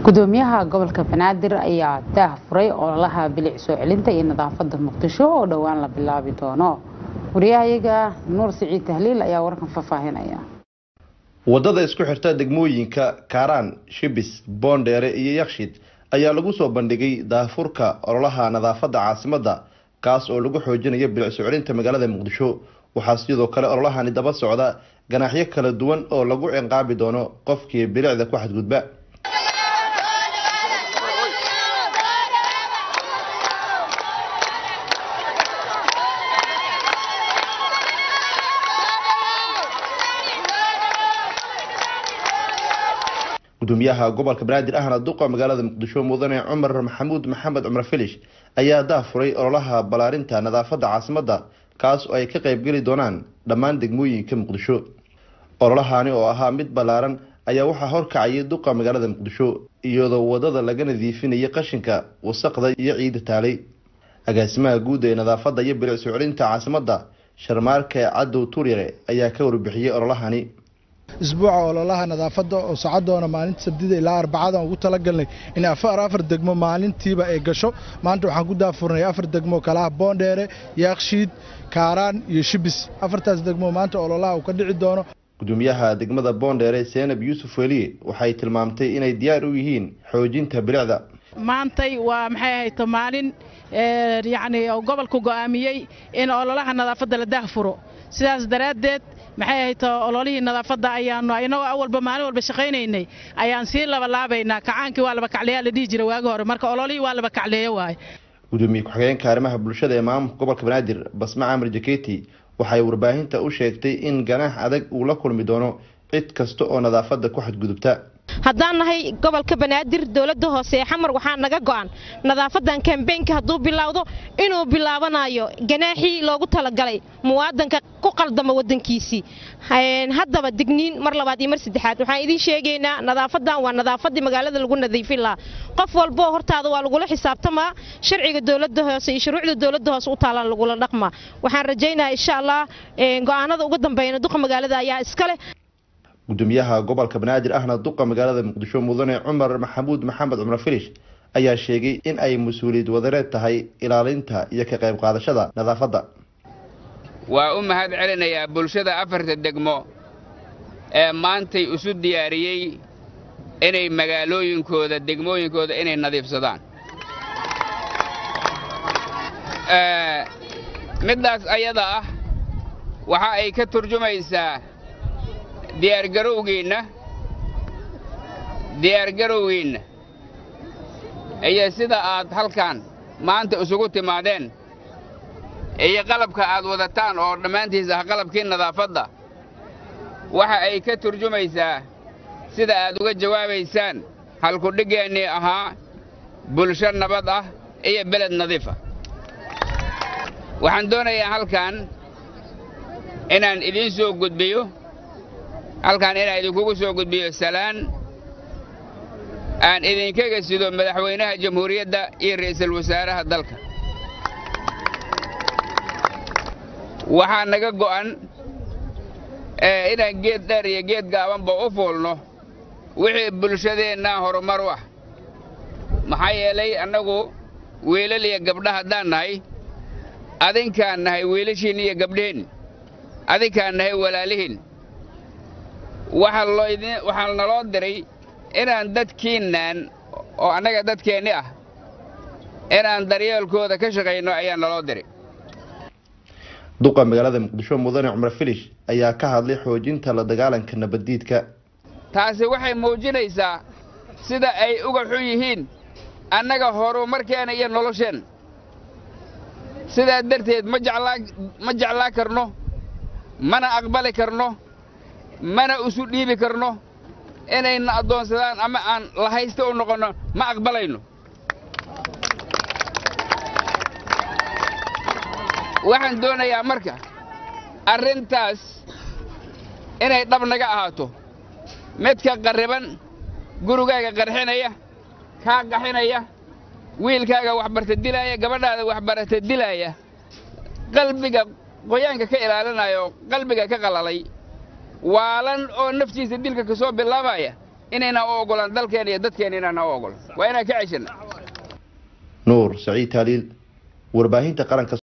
gudoomiyaha gobolka banaadir ayaa daah furay ololaha bilic soo celinta iyo nadaafada muqdisho oo dhowaan la bilaabi doono wariyahayaga nuur siciid tahliil ayaa warkan faahfaahinaya wadada isku xirta degmooyinka kaaraan shibis boondheere iyo yakshid ayaa lagu soo bandhigay daahfurka ololaha nadaafada caasimada kaas oo lagu xoojinayo bilic soo celinta magaalada muqdisho waxaa sidoo kale ololahani daba socda ganaaxyo kala duwan oo lagu ciqaabi doono qofkii bilicda ku xadgudba gudoomiyaha gobolka banaadir ahna duqa magaalada muqdisho mudane cumar maxamuud maxamed cumar filish ayaa daafuray ololaha balaarinta nadaafada caasimada kaas oo ay ka qeybgeli doonaan dhammaan degmooyinka muqdisho ololahani oo ahaa mid ballaaran ayaa waxaa horkacayay duqa magaalada muqdisho iyadoo wadada laga nadiifinayay qashinka wasaqda iyo ciida taalay agaasimaha guud ee nadaafada iyo bilic soo celinta caasimada sharmaarke cadow turyare ayaa ka warbixiyey ololahani isbuuca ololaha nadaafadda oo socodoona maalinta sabdida ilaa arbacada ugu talagalnay in afar afar degmo maalintiiba ay gasho maanta waxaan ku daafurnay afar degmo kalaha boondheere yaakshiid kaaraan iyo shibis afartaas degmo maanta ololaha uu ka dhici doono gudoomiyaha degmada boondheere seenab yuusuf weliye waxay tilmaamtay inay diyaar u yihiin xoojinta bilicda maantay waa maxay ahayto maalin yacni gobolku go'aamiyey in ololaha nadaafadda la daahfuro sidaas daraaddeed maxay ahayto ololihii nadaafadda ayaanu inagoo awalba maalin walba shaqaynaynay ayaan sii labalaabaynaa kacaankii waa laba kacleeyaa la dhihi jira waagi hore marka ololihii waa laba kacleeyo waaye gudoomiye ku-xigeenka arrimaha bulshada ee maamulka gobolka banaadir basma camar jaketi waxay warbaahinta u sheegtay in ganaax adag uu la kulmi doono cid kasta oo nadaafadda ku xadgudubta haddaan nahay gobolka banaadir dowladda hoose ee xamar waxaa naga go'an nadaafadan kambeynka hadduu bilowdo inuu bilaabanayo ganaaxii loogu talagalay muwaadanka ku qaldama wadankiisii haddaba digniin mar labaad iyo mar saddexaad waxaan idiin sheegaynaa nadaafadan waa nadaafadii magaalada lagu nadiifin lahaa qof walboo hortaada waa lagula xisaabtamaa sharciga dowladda hoose iyo shuruucda dowladda hoose u taalaan lagula dhaqmaa waxaan rajaynayaa insha allah go'aanada uga dambeeyana duqa magaalada ayaa iskale gudoomiyaha gobolka banaadir ahna duqa magaalada muqdisho mudane cumar maxamuud maxamed cumar filish ayaa sheegay in ay mas-uuliyad wadareed tahay ilaalinta iyo ka qayb qaadashada nadaafadda waa u mahad celinayaa bulshada afarta degmo ee maantay isu diyaariyey inay magaalooyinkooda degmooyinkooda inay nadiifsadaan middaas ayada ah waxa ay ka turjumaysaa diyaargarowgeenna diyaargarowgeenna iyo sida aad halkan maanta isugu timaadeen iyo qalabka aad wadataan oo dhammaantiis ah qalabkii nadaafadda waxa ay ka turjumaysaa sida aad uga jawaabaysaan halkudhiggeennii ahaa bulsho nabad ah iyo beled nadiifa waxaan doonayaa halkan inaan idiin soo gudbiyo halkan inaan idinkugu soo gudbiyo salaan aan idinkaga sido madaxweynaha jamhuuriyadda iyo ra'iisul wasaaraha dalka waxaa naga go'an inaan geed dheer iyo geed gaabanba u fuulno wixii bulshadeennaa horumar u ah maxaa yeelay annagu wiilal iyo gabdha haddaan nahay adinkaan nahay wiilashiin iyo gabdhihiin adinkaan nahay walaalihiin waxaa naloo diray inaan dadkiinnan oo annaga dadkeenni ah inaan daryeelkooda ka shaqayno ayaa naloo diray duqa magaalada muqdisho mudane cumar filish ayaa ka hadlay xoojinta la dagaalanka nabaddiidka taasi waxay muujinaysaa sida ay uga xun yihiin annaga horumarkeena iyo nolosheenna sidaa darteed ma jeclaa karno mana aqbali karno mana isu dhiibi karno inayna addoonsadaan ama aan lahaysta u noqonno ma aqbalayno waxaan doonayaa marka arrintaas inay dhab naga ahaato midka qarriban gurigaaga qarxinaya kaa qaxinaya wiilkaaga waxbarta dilaaya gabadhaada waxbarata dilaaya qalbiga qoyaanka ka ilaalinaya oo qalbiga ka qalalay waalan oo naftiisa dilka ka soo bilaabaya inayna u ogolaan dalkeena iyo dadkeena inaana u ogolan waa inaan ka ceshana nuur saciid taaliil warbaahinta qaranka